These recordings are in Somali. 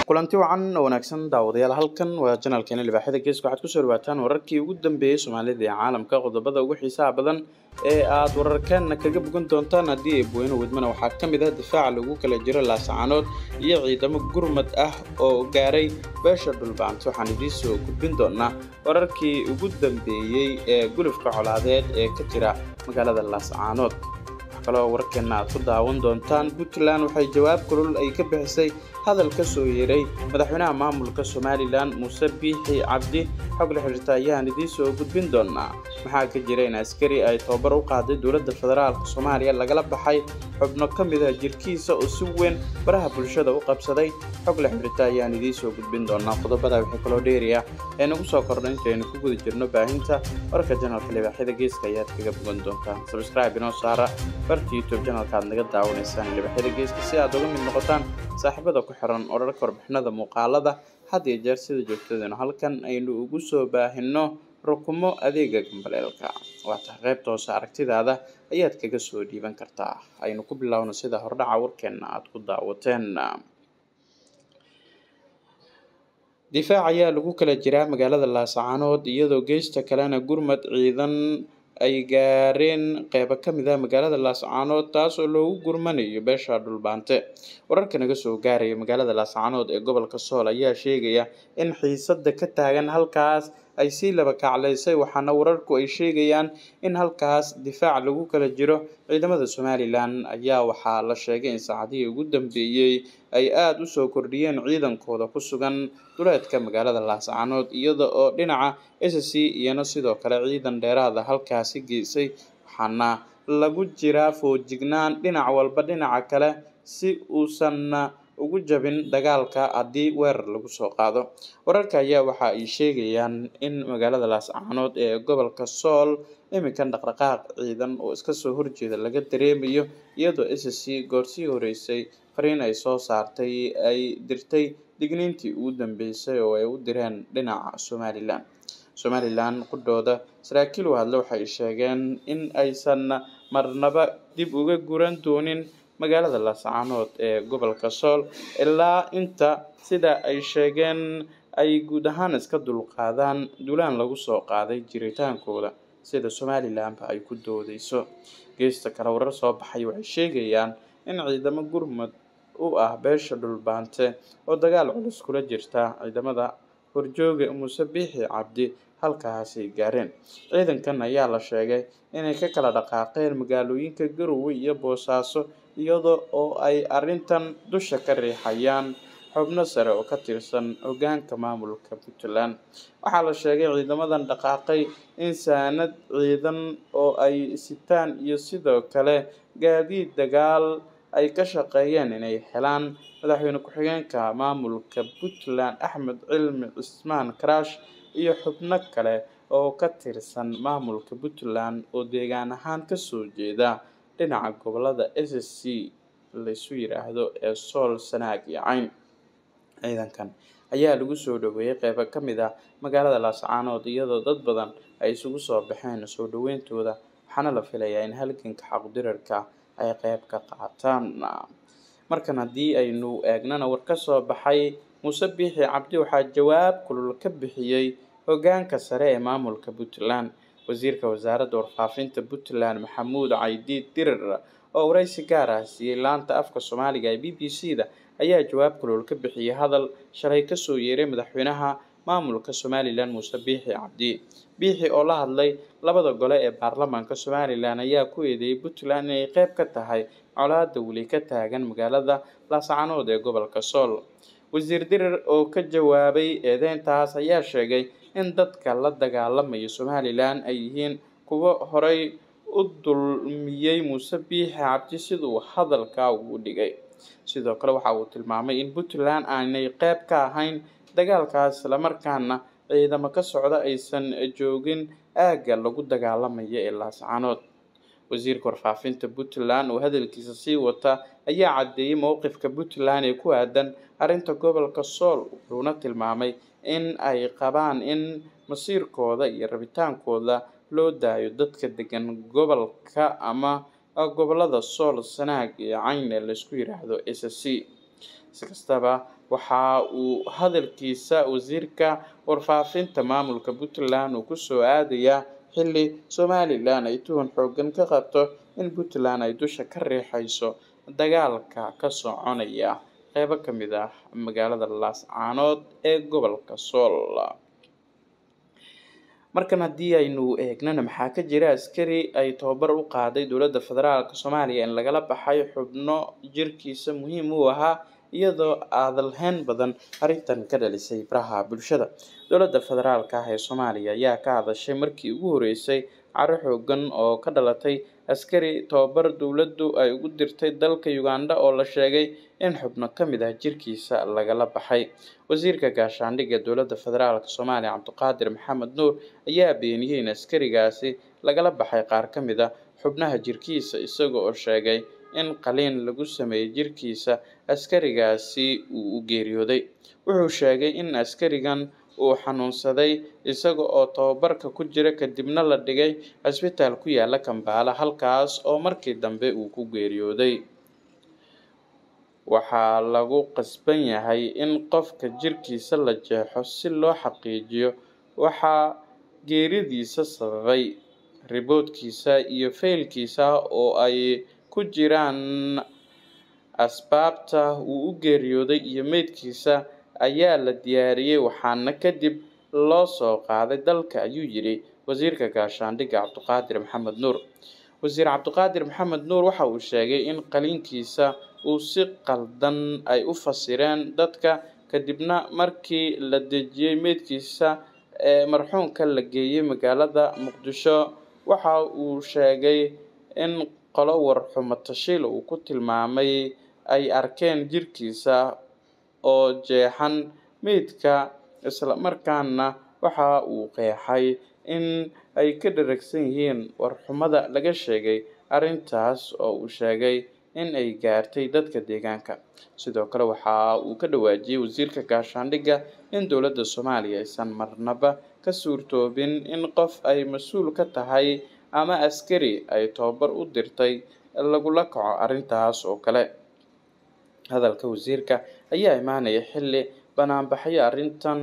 kulanti wacan oo wanaagsan daawadayaal halkan waa janalkeena libaaxyada geeska waxaad kusoo dhawaataan wararkii ugu dambeeyey soomaalida iyo caalamka qodobada ugu xiisaha badan ee aad wararkeena kaga bogan doontaan haddii ay buweyne wadmana waxaa ka mid ah difaaca lagu kala jiro laascaanood iyo ciidamo gurmad ah oo gaaray beesha dhulbaanti waxaan idiin soo gudbin doonaa wararkii ugu dambeeyey ee gulufka colaadeed ee ka jira magaalada laascaanood kaloo wararkeena aad ku daawan doontaan puntland waxay jawaab kulul ay ka bixisay hadal ka soo yeeray madaxweynaha maamulka somalilan muuse biixi cabdi xog la xiriirta ayaan idiin soo gudbin doonaa maxaa ka jira in askari ay tababar u qaaday dowladda federaalk soomaaliya lagala baxay xubno ka mid ah jirkiisa oo si weyn baraha bulshada u qabsaday xog la xiriirta ayaan idiin soo gudbin doonaa qodobada wixii kaloo dheeriya ee nagu soo kordha intaynu ku guda jirno baahinta wararka janalka libaaxyada geeska ayaad kaga bogan doontaan sabscribe inoo saara barta youtube janalka aad naga daawanaysaan libaaxyada geeska si aad uga mid noqotaan saaxiibada ku xiran orarka warbixinada muuqaalada had iyo jeer sida joogtadeenu halkan aynu ugu soo baahino rukumo adeega gambaleelka waa tahay qaybta hoose aragtidaada ayaad kaga soo dhiiban kartaa aynu ku bilaawno sida hordhaca warkeena aad ku daawateen difaac ayaa lagu kala jiraa magaalada laascaanood iyadoo geesta kalena gurmad ciidan ay gaareen qeybo ka mid ah magaalada laascaanood taas oo loogu gurmanayo beesha dhulbaante wararka naga soo gaaraya magaalada laascaanood ee gobolka sool ayaa sheegaya in xiisada ka taagan halkaas ay sii laba kaclaysay waxaana wararku ay sheegayaan in halkaas difaac lagu kala jiro ciidamada somalilan ayaa waxaa la sheegay in saacadihii ugu dambeeyey ay aada usoo kordhiyeen ciidankooda ku sugan duleedka magaalada laascaanood iyada oo dhinaca s c iyana sidoo kale ciidan dheeraada halkaasi geysay waxaana lagu jiraa foojignaan dhinac walba dhinaca kale si uusan ugu jabin dagaalka haddii weerar lagu soo qaado wararka ayaa waxa ay sheegayaan in magaalada laascaanood ee gobolka sool iminkan dhaqdhaqaaq ciidan oo iska soo horjeeda laga dareemayo iyadoo s c goorsii horeysay fariin ay soo saartay ay dirtay digniintii ugu dambeysay oo ay u direen dhinaca somalilan somalilan qudhooda saraakiil u hadle waxay sheegeen in aysan marnaba dib uga guran doonin magaalada laascaanood ee gobolka sool ilaa inta sida ay sheegeen ay guud ahaan iska dulqaadaan dulaan lagu soo qaaday jiritaankooda sida somalilanba ay ku doodeyso geesta kale warar soo baxay waxay sheegayaan in ciidamo gurmud u ah beesha dhulbaante oo dagaal culus kula jirta ciidamada horjooga muuse biixi cabdi halkaasay gaareen ciidankan ayaa la sheegay inay ka kala dhaqaaqeen magaalooyinka garowe iyo boosaaso iyada oo ay arrintan dusha ka riixayaan xubno sare oo ka tirsan hoggaanka maamulka puntland waxaa la sheegay ciidamadan dhaqaaqay in saanad ciidan oo ay sitaan iyo sidoo kale gaadiid dagaal ay ka shaqeeyeen inay helaan madaxweyne ku-xigeenka maamulka puntland axmed cilmi cismaan karaash iyo xubno kale oo ka tirsan maamulka puntland oo deegaan ahaan kasoo jeeda dhinaca gobolada s c laysu yiraahdo ee sool sanaag iyo cayn ciidankan ayaa lagu soo dhaweeyey qeybo ka mid ah magaalada laascaanood iyadoo dad badan ay isugu soo baxeen soo dhaweyntooda waxaana la filayaa in halganka xaqdirarka ay qeyb ka qaataan markan haddii aynu eegnana war ka soo baxay muuse biixi cabdi waxaa jawaab kulul ka bixiyey hoggaanka sare ee maamulka puntland wasiirka wasaaradda warfaafinta puntland maxamuud caydiid dirir oo waraysi gaar ah siiyey laanta afka soomaaliga ee b b c da ayaa jawaab kulul ka bixiyey hadal shalay kasoo yeeray madaxweynaha maamulka somalilan muuse biixi cabdi biixi oo la hadlay labada gole ee baarlamaanka somalilan ayaa ku eedeeyey puntland inay qeyb ka tahay colaada weli ka taagan magaalada laascaanood ee gobolka sool wasiir dirir oo ka jawaabay eedeyntaas ayaa sheegay in dadka la dagaalamaya somalilan ay yihiin kuwo horey u dulmiyey muuse biixi cabdi siduu hadalka ugu dhigay sidoo kale waxa uu tilmaamay in puntland aanay qeyb ka ahayn dagaalkaas islamarkaana ciidamo ka socda aysan joogin aagga lagu dagaalamaya ee laascaanood wasiirka warfaafinta puntland oo hadalkiisa sii wata ayaa caddeeyey mowqifka puntland ee ku aadan arrinta gobolka sool wuxuuna tilmaamay in ay qabaan in masiirkooda iyo rabitaankooda loo daayo dadka degan gobolka ama gobolada sool sanaag iyo cayn ee laysku yiraahdo s c si kastaba waxa uu hadalkiisa wasiirka warfaafinta maamulka puntland uu kusoo aadayaa xilli somalilan ay tuhun xoogan ka qabto in puntland ay dusha ka riixayso dagaalka ka soconaya qeybo ka mid ah magaalada laascaanood ee gobolka sool markan haddii aynu eegnana maxaa ka jira askari ay tababar u qaaday dowladda federaalk soomaaliya in lagala baxay xubno jirkiisa muhiim u ahaa iyadoo aadalheyn badan arrintan ka dhalisay baraha bulshada dowladda federaalk ah ee soomaaliya ayaa ka hadashay markii ugu horeysay caro xoogan oo ka dhalatay askari tababar dowladdu ay ugu dirtay dalka uganda oo la sheegay in xubno ka mid ah jirkiisa lagala baxay wasiirka gaashaandhigga dowladda federaalk soomaaliya cabdiqaadir maxamed nuur ayaa beeniyey in askarigaasi lagala baxay qaar ka mid a xubnaha jirkiisa isaga oo sheegay in qaliin lagu sameeyey jirkiisa askarigaasi uu u geeriyooday wuxuu sheegay in askarigan uu xanuunsaday isaga oo tababarka ku jira kadibna la dhigay cisbitaal ku yaala kambaala halkaas oo markii dambe uu ku geeriyooday waxaa lagu qasban yahay in qofka jirkiisa la jeexo si loo xaqiijiyo waxaa geeridiisa sababay riboodkiisa iyo faylkiisa oo ay ku jiraan asbaabta uu u geeriyooday iyo meydkiisa ayaa la diyaariyey waxaana kadib loo soo qaaday dalka ayuu yidhi wasiirka gaashaandhigga cabdiqaadir maxamed nuur wasiir cabdiqaadir maxamed nuur waxa uu sheegay in qaliinkiisa uu si qaldan ay u fasireen dadka kadibna markii la dejiyey meydkiisa ee marxuumka la geeyey magaalada muqdisho waxa uu sheegay in qolo warxumo tashiil uu ku tilmaamay ay arkeen jirkiisa oo jeexan meydka islamarkaana waxa uu qeexay in ay ka dharagsan yihiin warxumada laga sheegay arrintaas oo uu sheegay in ay gaartay dadka deegaanka sidoo kale waxa uu ka dhawaajiyey wasiirka gaashaandhigga in dowladda soomaaliya aysan marnaba ka suurtoobin in qof ay mas-uul ka tahay ama askari ay tababar u dirtay lagula kaco arrintaas oo kale hadalka wasiirka ayaa imaanaya xilli banaanbaxyo arrintan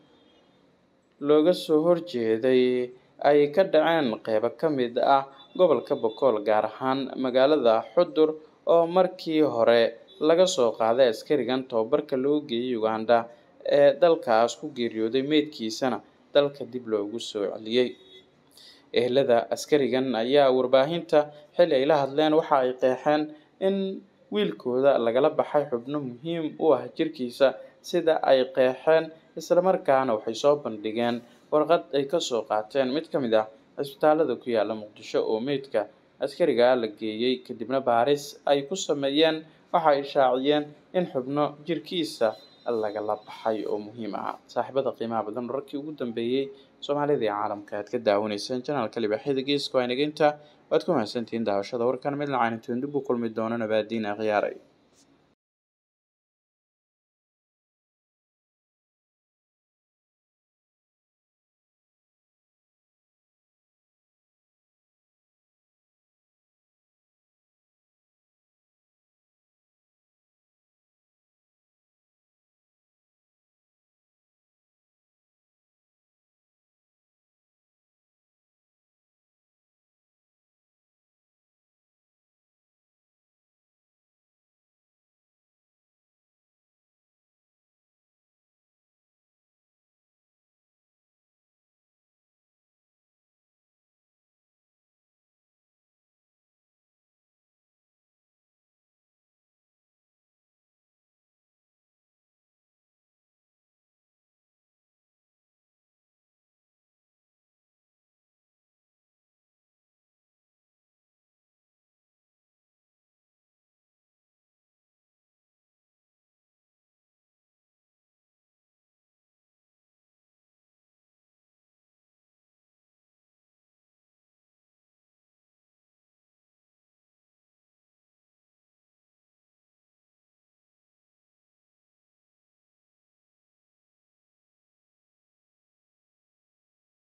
looga soo horjeeday ay ka dhaceen qeybo ka mid ah gobolka bokool gaar ahaan magaalada xudur oo markii hore laga soo qaaday askarigan tababarka loo geeyey uganda ee dalkaas ku geeriyooday meydkiisana dalka dib loogu soo celiyey ehelada askarigan ayaa warbaahinta xilli ay la hadleen waxa ay qeexeen in wiilkooda lagala baxay xubno muhiim u ah jirkiisa sida ay qeexeen islamarkaana waxay soo bandhigeen warqad ay kasoo qaateen mid ka mid ah cisbitaalada ku yaala muqdisho oo meydka askarigaa la geeyey kadibna baaris ay ku sameeyeen waxa ay shaaciyeen in xubno jirkiisa lagala baxay oo muhiim ah saaxiibada qiimaha badan wararkii ugu dambeeyey soomaalida iyo caalamka aad ka daawanayseen janaalka libaaxyada geeska waa inageynta waad ku mahadsantihiin daawashada warkan mid lacaynitoon dib u kulmi doona nabaadiin akhyaaray